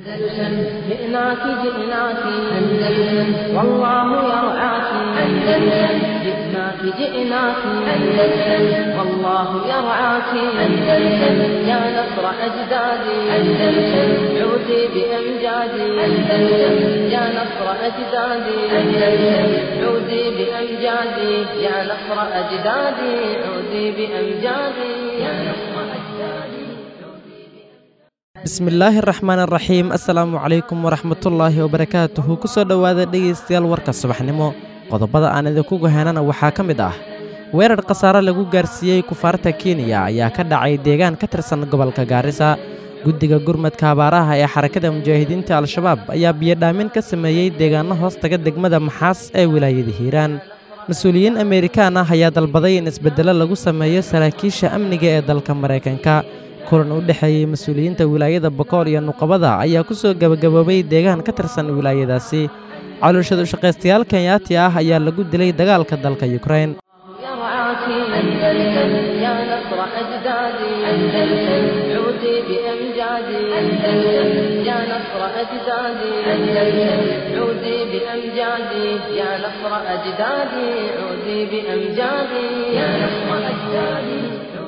أندلسن جئناك جئناك أندلسن والله يرعاك أندلسن جئناك جئناك أندلسن والله يرعاك أندلسن يا نصر أجدادي أندلسن عودي بأمجادي أندلسن يا نصر أجدادي أندلسن عودي بأمجادي يا نصر أجدادي عودي بأمجادي يا نصر أجدادي bismillaahi araxmaan araxiim assalaamu calaykum waraxmatullaahi wabarakaatuhu ku soo dhowaada dhegaystayaal warka subaxnimo qodobada aan idinku goheynana waxaa ka mid ah weerar khasaare lagu gaarsiiyey kufaarta kenya ayaa ka dhacay deegaan ka tirsan gobolka gaarisa guddiga gurmadka abaaraha ee xarakada mujaahidiinta al-shabaab ayaa biyodhaamin ka sameeyey deegaanno hoos taga degmada maxaas ee wilaayada hiiraan mas-uuliyiin ameerikaan ah ayaa dalbaday in isbeddello lagu sameeyo saraakiisha amniga ee dalka maraykanka kulan u dhexeeyey mas-uuliyiinta wilaayada bokool iyo nuqabada ayaa ku soo gebagaboobay deegaan ka tirsan wilaayadaasi caloolshad ushaqaystayaal kenyaati ah ayaa lagu dilay dagaalka dalka yukrain يرعاك أندلسن يا نصر أجدادي أندلسن عودي بأمجادي أندلسن يا نصر أجدادي أندلسن عودي بأمجادي يا نصر أجدادي عودي بأمجادي يا نصر أجدادي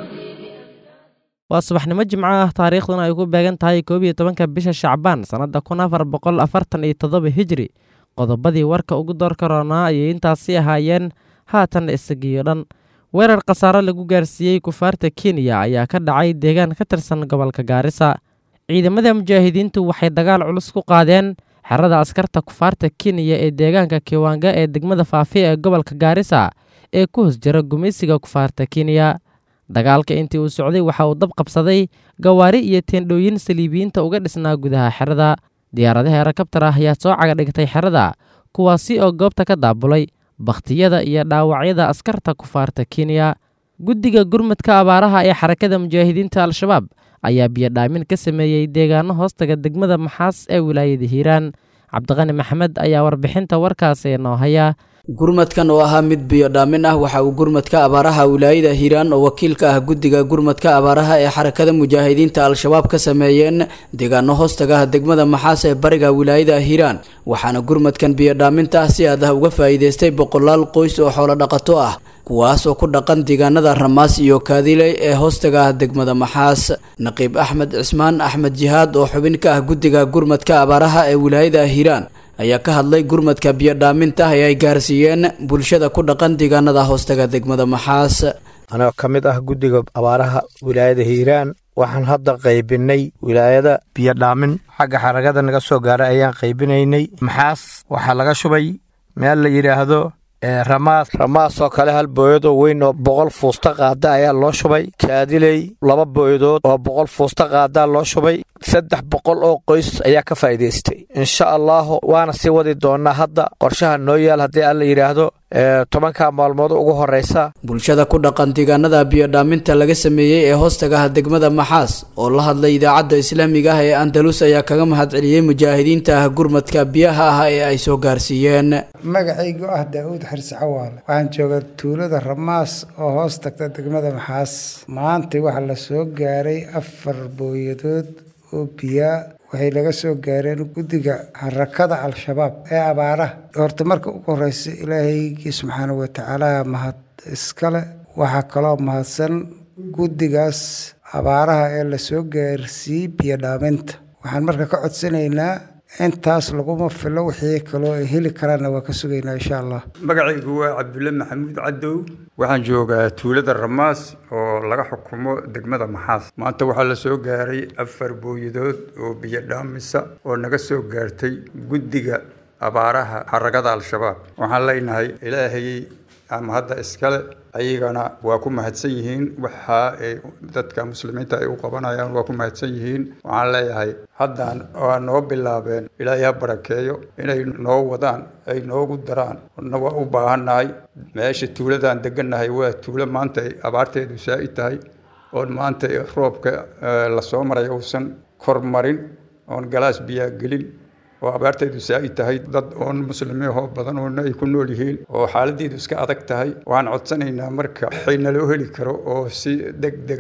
waa subaxnimo jimco ah taariikhduna ay ku beegan tahay koob iyo tobanka bisha shacbaan sannadda kun afar boqol afartan iyo toddoba hijri qodobadii warka ugu doorka roonaa ayay intaasi ahaayeen haatan isagiyo dhan weerar khasaare lagu gaarsiiyey kufaarta kenya ayaa ka dhacay deegaan ka tirsan gobolka gaarisa ciidamada mujaahidiintu waxay dagaal culus ku qaadeen xerada askarta kufaarta kenya ee deegaanka kiwanga ee degmada faafi ee gobolka gaarisa ee ku hoos jira gumaysiga kufaarta kenya dagaalka intii uu socday waxa uu dab qabsaday gawaari iyo teendhooyin saliibiyiinta uga dhisnaa gudaha xerada diyaaradaha herakabtar ah ayaa soo caga dhigtay xerada kuwaasi oo goobta ka daabulay bakhtiyada iyo dhaawacyada askarta kufaarta kenya guddiga gurmadka abaaraha ee xarakada mujaahidiinta al-shabaab ayaa biyodhaamin ka sameeyey deegaano hoostaga degmada maxaas ee wilaayada hiiraan cabdiqani maxamed ayaa warbixinta warkaasi noo haya gurmadkan oo ahaa mid biyodhaamin ah waxa uu gurmadka abaaraha wilaayada hiiraan oo wakiilka ah guddiga gurmadka abaaraha ee xarakada mujaahidiinta al-shabaab ka sameeyeen deegaano hoostagaha degmada maxaas ee bariga wilaayada hiiraan waxaana gurmadkan biyodhaaminta ah si aad ah uga faa'iideystay boqolaal qoys oo xoolo dhaqato ah kuwaas oo ku dhaqan deegaanada ramaas iyo kaadiley ee hoostaga ah degmada maxaas naqiib axmed cismaan axmed jihaad oo xubin ka ah guddiga gurmadka abaaraha ee wilaayada hiiraan ayaa ka hadlay gurmadka biyodhaaminta ee ay gaarsiiyeen bulshada ku dhaqan deegaanada hoostaga degmada maxaas anoo ka mid ah guddiga abaaraha wilaayada hiiraan waxaan hadda qaybinay wilaayada biyodhaamin xagga xaragada naga soo gaaray ayaan qaybinaynay maxaas waxaa laga shubay meel la yidhaahdo ramaas ramaas oo kale hal booyadoo weyn oo boqol fuusta qaada ayaa loo shubay kaadiley laba booyadood oo boqol fuusta qaadaa loo shubay saddex boqol oo qoys ayaa ka faa'iidaystay insha allaahu waana sii wadi doonaa hadda qorshaha noo yaal haddii alla yidhaahdo tobanka maalmood ugu horeysa bulshada ku dhaqan deegaanada biyodhaaminta laga sameeyey ee hoostagaha degmada maxaas oo la hadlay idaacadda islaamiga ah ee andalus ayaa kaga mahadceliyey mujaahidiinta ah gurmadka biyaha ah ee ay soo gaarsiiyeen magacaygu ah daa'uud xirsi cawaale waxaan joogaa tuulada ramaas oo hoos tagta degmada maxaas maanta waxaa la soo gaaray afar booyadood oo biyaa waxay laga soo gaareen guddiga xarakada al-shabaab ee abaaraha horta marka ugu horeysa ilaahaygi subxaana watacaala mahad iskale waxaa kaloo mahadsan guddigaas abaaraha ee lasoo gaarsiiyey biyodhaaminta waxaan marka ka codsanaynaa intaas laguma filo wixii kaloo ay heli karaanna waa ka sugaynaa insha allah magacaygu waa cabdulle maxamuud cadow waxaan joogaa tuulada ramaas oo laga xukumo degmada maxaas maanta waxaa la soo gaaray afar booyadood oo biyo dhaamisa oo naga soo gaartay guddiga abaaraha xaragada al-shabaab waxaan leenahay ilaahay ama hadda iskale ayagana waa ku mahadsan yihiin waxa ay dadka muslimiinta ay u qabanayaan waa ku mahadsan yihiin waxaan leeyahay haddaan waa noo bilaabeen ilaahay ha barakeeyo inay noo wadaan ay noogu daraan na waa u baahannahay meesha tuuladaan degannahay waa tuulo maanta ay abaarteedu saa-i tahay oon maanta roobka lasoo maray uusan kormarin oon galaas biyaa gelin oo abaartaydu saa-i tahay dad oon muslimiinoo badan oona ay ku nool yihiin oo xaaladeedu iska adag tahay waxaan codsanaynaa marka waxay naloo heli karo oo si deg dega ah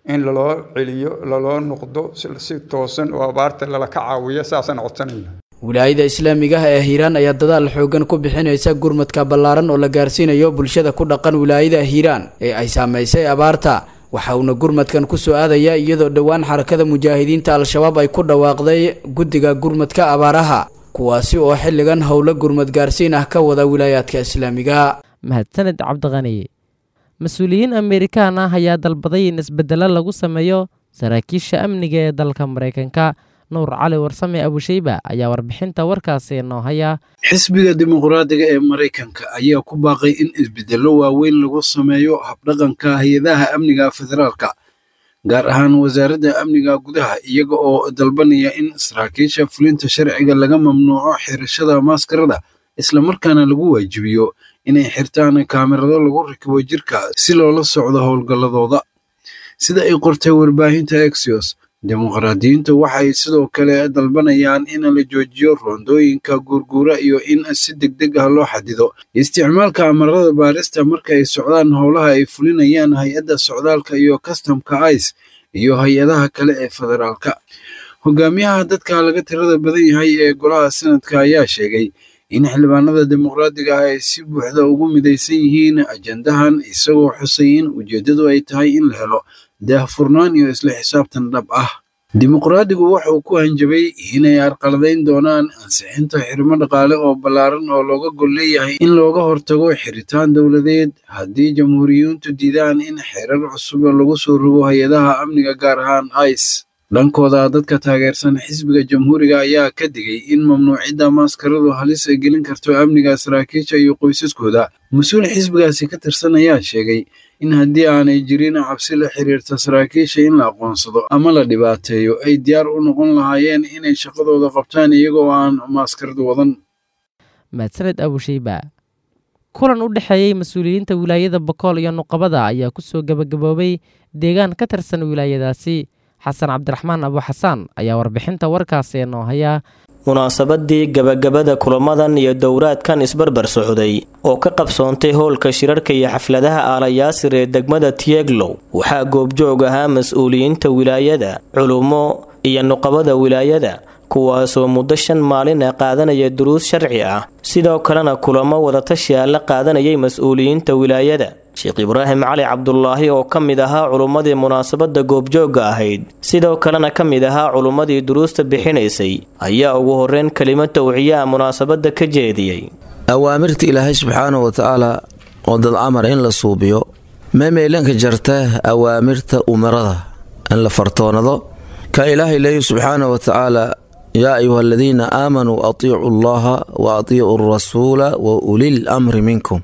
in laloo celiyo laloo noqdo si toosan oo abaarta lala ka caawiyo saasaan codsanayna wilaayada islaamiga ah ee hiiraan ayaa dadaal xoogan ku bixinaysa gurmadka ballaaran oo la gaarsiinayo bulshada ku dhaqan wilaayada hiiraan ee ay saamaysay abaarta waxa uuna gurmadkan kusoo aadaya iyadoo dhowaan xarakada mujaahidiinta al-shabaab ay ku dhawaaqday guddiga gurmadka abaaraha kuwaasi oo xilligan howlo gurmad gaarsiin ah ka wada wilaayaadka islaamiga mahadsaned cabdiqani mas-uuliyiin amerikaan ah ayaa dalbaday in isbedelo lagu sameeyo saraakiisha amniga ee dalka maraykanka nuur cali warsame abusheyba ayaa warbixinta warkaasi noo haya xisbiga dimuqraadiga ee maraykanka ayaa ku baaqay in isbedello waaweyn lagu sameeyo habdhaqanka hay-adaha amniga federaalka gaar ahaan wasaaradda amniga gudaha iyaga oo dalbanaya in saraakiisha fulinta sharciga laga mamnuuco xirashada maaskarada islamarkaana lagu waajibiyo inay xirtaan kaamirado lagu rakibo jirka si loola socdo howlgalladooda sida ay qortay warbaahinta exios dimuqraadiyiintu waxay sidoo kale dalbanayaan in la joojiyo roondooyinka guurguura iyo in si deg deg ah loo xadido isticmaalka amarada baarista marka ay socdaan howlaha ay fulinayaan hay-adda socdaalka iyo kastamka ice iyo hay-adaha kale ee federaalka hogaamiyaha dadka laga tirada badan yahay ee golaha sanadka ayaa sheegay in xildhibaanada dimuqraadiga ah ay si buuxda ugu midaysan yihiin ajandahan isagoo xusay in ujeeddadu ay tahay in la helo daahfurnaan iyo isla xisaabtan dhab ah dimuqraadigu wuxuu ku hanjabay inay arqaladayn doonaan ansixinta xirmo dhaqaale oo ballaaran oo looga gol leeyahay in looga hortago xiritaan dowladeed haddii jamhuuriyiintu diidaan in xeerar cusub lagu soo rogo hay-adaha amniga gaar ahaan ice dhankooda dadka taageersan xisbiga jamhuuriga ayaa ka digay in mamnuucidda maaskaradu halis ay gelin karto amniga saraakiisha iyo qoysaskooda mas-uul xisbigaasi ka tirsan ayaa sheegay in haddii aanay jirin cabsi la xiriirta saraakiisha in la aqoonsado ama la dhibaateeyo ay diyaar u noqon lahaayeen inay shaqadooda qabtaan iyagoo aan maaskarad wadan mahadsaned abusheyba kulan u dhexeeyey mas-uuliyiinta wilaayada bokool iyo nuqabada ayaa kusoo gebagaboobay deegaan ka tirsan wilaayadaasi xasan cabdiraxmaan abu xasaan ayaa warbixinta warkaasi noo haya munaasabadii gabagabada kulamadan iyo dowraadkan isbarbar socday oo ka qabsoontay howlka shirarka iyo xafladaha aalayaasir ee degmada tieglow waxaa goobjoog ahaa mas-uuliyiinta wilaayada culummo iyo nuqabada wilaayada kuwaasoo muddo shan maalin ah qaadanaya duruus sharci ah sidoo kalena kulamo wadatashi ah la qaadanayay mas-uuliyiinta wilaayada sheekh ibraahim cali cabdulaahi oo ka mid ahaa culummadii munaasabadda goobjoogga ahayd sidoo kalena ka mid ahaa culummadii duruusta bixinaysay ayaa ugu horreyn kelimo tawciyaha munaasabadda ka jeediyey awaamirta ilaahay subxaanahu watacaala oo dad amar in la suubiyo meemeelanka jarta awaamirta umarada in la fartoonado ka ilaahay leeyi subxaanahu watacaala yaa ayuha aladiina aamanuu atiicu allaha wa atiicuu arasuula wa ulil amri minkum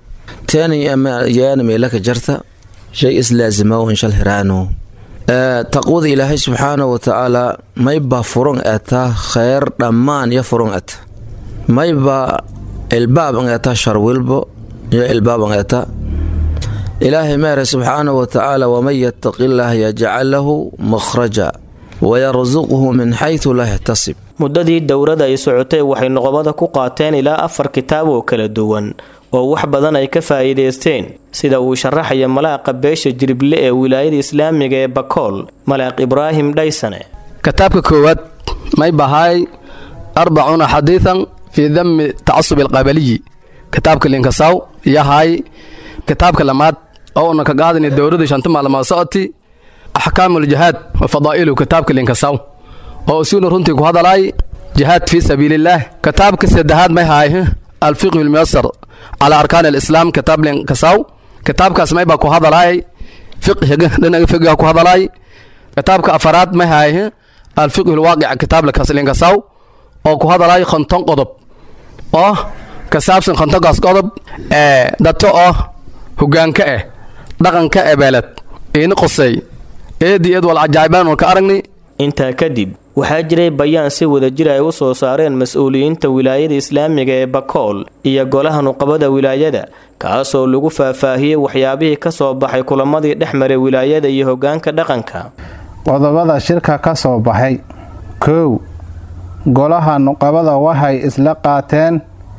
teenyaana meelaka jarta shay islaasima inshal hiraano taqwada ilaahay subxaanahu watacaala mayba furon etaa kheyr dhammaan yo furon eta mayba ilbaaban eta shar wilbo yo ilbaaban eta ilaahay meere subxaanahu watacaala waman yataqi illaah yajcal lahu makhraja wayarsuqhu min xaytu laa yaxtasib muddadii dowladda ay socotay waxay noqobada ku qaateen ilaa afar kitaab oo kala duwan oo wax badan ay ka faa'iidaysteen sida uu sharaxaya malaaqa beesha jirible ee wilaayada islaamiga ee bakool malaaq ibraahim dhaysane kitaabka koowaad may bahay arbacuuna xadiidan fii dami tacasub alqabaliyi kitaabka linkasaw yahay kitaabka lamaad oo una ka qaadana dowladda shanta maalmood socoti axkaamuljihaad wa fadaa'ilu kitaabka linkasaw oo isuna runtii ku hadalaay jihaad fii sabiilillaah kitaabka saddexaad may haay alfiqhu lmuyasar calaa arkaan alislaam kitaab linkasaw kitaabkaas may baa ku hadalaay fiqhiga dhinaga fiqhiga ku hadalaay kitaabka afaraad may haay alfiqhu lwaaqica kitaab linkasaw oo ku hadalaay konton qodob oo ka saabsan kontonkaas qodob ee dato oo hogaanka ah dhaqanka ebeeled iini qosey eedii eed wal cajaa'ibaan ka aragnay intaa kadib waxaa jiray bayaan si wadajir ay u soo saareen mas-uuliyiinta wilaayada islaamiga ee bakool iyo golaha nuqabada wilaayada kaasoo lagu faahfaahiyey waxyaabihii ka soo baxay kulamadii dhex maray wilaayada iyo hogaanka dhaqanka qodobada shirka ka soo baxay kow golaha nuqabada waxay isla qaateen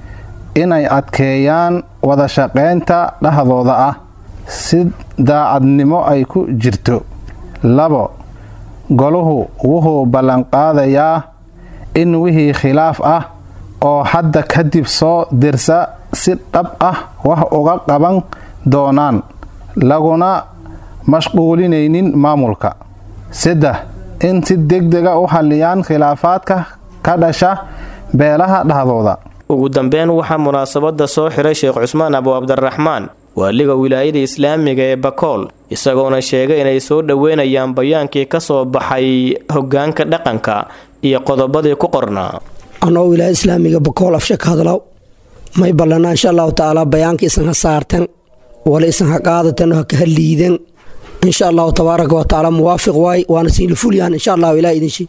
inay adkeeyaan wada shaqaynta dhexdooda ah si daacadnimo ay ku jirto labo goluhu wuxuu ballanqaadayaa in wixii khilaaf ah oo hadda kadib soo dirsa si dhab ah wax uga qaban doonaan laguna mashquulinaynin maamulka saddex in si degdega u xalliyaan khilaafaadka ka dhasha beelaha dhexdooda ugu dambeyn waxaa munaasabada soo xiray sheekh cusmaan abu cabdiraxmaan waaliga wilaayada islaamiga ee bakool isagoona sheegay inay soo dhoweynayaan bayaankii ka soo baxay hogaanka dhaqanka iyo qodobadii ku qornaa anoo wilaayada islaamiga bakool afsha ka hadlow may ballanaa insha allahu tacaala bayaanka isan ha saartan wala isan ha qaadatan ha kaha liidan insha allahu tabaaraka wa tacaala muwaafiq waay waana siinla fulyaan insha allahu ilaah idinshi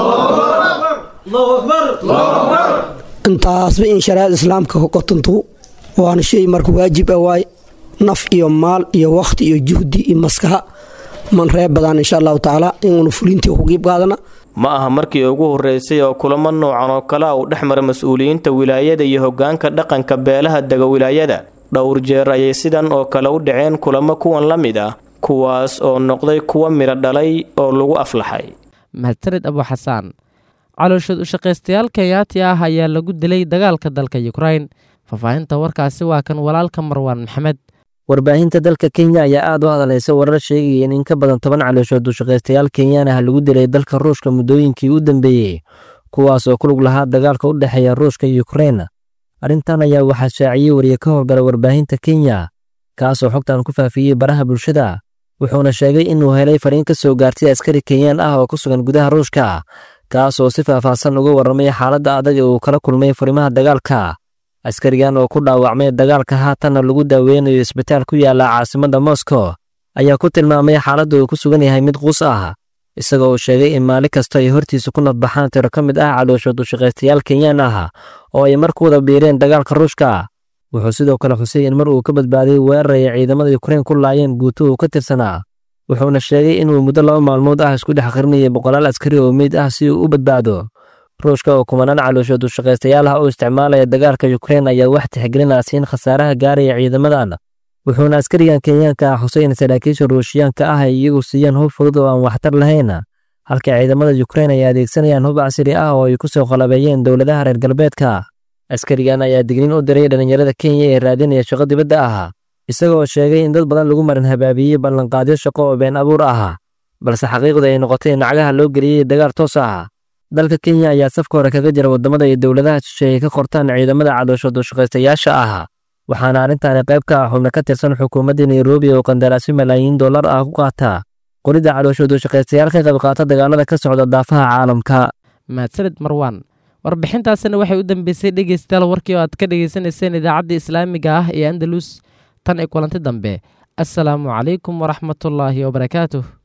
intaasba in shariicada islaamka kokotantu waana shay marka waajib ah waay naf iyo maal iyo wakhti iyo juhdi iyo maskaha man reeb badaan insha allahu tacaala inuuna fulintii ku qiib qaadana ma aha markii ugu horreysay oo kulamo noocan oo kale uu dhex mara mas-uuliyiinta wilaayada iyo hogaanka dhaqanka beelaha dega wilaayada dhowr jeer ayay sidan oo kale u dhaceen kulamo kuwan la mid ah kuwaas oo noqday kuwa midho dhalay oo lagu aflaxay mahadsanid abu xasaan calooshood ushaqaystayaal kenyaati ah ayaa lagu dilay dagaalka dalka yukrain faahfaahinta warkaasi waa kan walaalka marwaan maxamed warbaahinta dalka kenya ayaa aad u hadaleysa warar sheegaya in in ka badan toban calooshood ushaqaystayaal kenyaan ah lagu dilay dalka ruushka muddooyinkii u dambeeyey kuwaas oo ku lug lahaa dagaalka u dhexeeya ruushka iyo yukrain arrintan ayaa waxaa shaaciyey wariye ka howlgala warbaahinta kenya kaasoo xogtan ku faafiyey baraha bulshada wuxuuna sheegay inuu helay fariin ka soo gaartay askari kenyaan ah oo ku sugan gudaha ruushka kaasoo si faahfaahsan uga warramay xaaladda adag ee uu kala kulmay furimaha dagaalka askarigan oo ku dhaawacmay dagaalka haatanna lagu daaweynayo isbitaal ku yaala caasimadda moscow ayaa ku tilmaamay xaaladda uu ku sugan yahay mid quus ah isagoo uu sheegay in maalin kasta ay hortiisa ku nadbaxaan tiro ka mid ah calooshood ushaqaystayaal kenyaan ah oo ay markuwada biireen dagaalka ruushka wuxuu sidoo kale xusay in mar uu ka badbaaday weerar ay ciidamada yukrain ku laayeen guuto uu ka tirsanaa wuxuuna sheegay inuu muddo laba maalmood ah isku dhex qarinayay boqolaal askari oo meyd ah si uu u badbaado ruushka oo kumanaan calooshood ushaqaystayaal ah oo isticmaalaya dagaalka yukrain ayaa wax tixgelinaa siin khasaaraha gaaraya ciidamadan wuxuuna askarigan kenyaanka ah xusay in saraakiisha ruushiyaanka ah ay iyagu siiyaan hub fudud oo aan waxtar lahayn halka ciidamada yukrain ay adeegsanayaan hub casri ah oo ay ku soo qalabeeyeen dowladaha reer galbeedka askarigan ayaa digniin u diray dhallinyarada kenya ee raadinaya shaqo dibadda ah isagoo sheegay in dad badan lagu marin habaabiyey ballanqaadyo shaqo oo been abuur ah balse xaqiiqda ay noqotay in nacagaha loo geliyey dagaal toos ah dalka kenya ayaa safka hore kaga jira waddamada iyo dowladaha shisheeye ka qortaan ciidamada calooshood ushaqaystayaasha ah waxaana arrintaani qayb ka ah xubno ka tirsan xukuumadda nairobi oo qandaraasyo malaayiin dollar ah ku qaata qoridda calooshood ushaqaystayaal ka qayb qaata dagaalada ka socda daafaha caalamka mahadsanid marwaan warbixintaasina waxay u dambeysay dhegeystayaal warkii oo aad ka dhegeysanayseen idaacadda islaamiga ah ee andalus tan ay kulanti dambe assalaamu calaykum waraxmatullaahi wabarakaatuh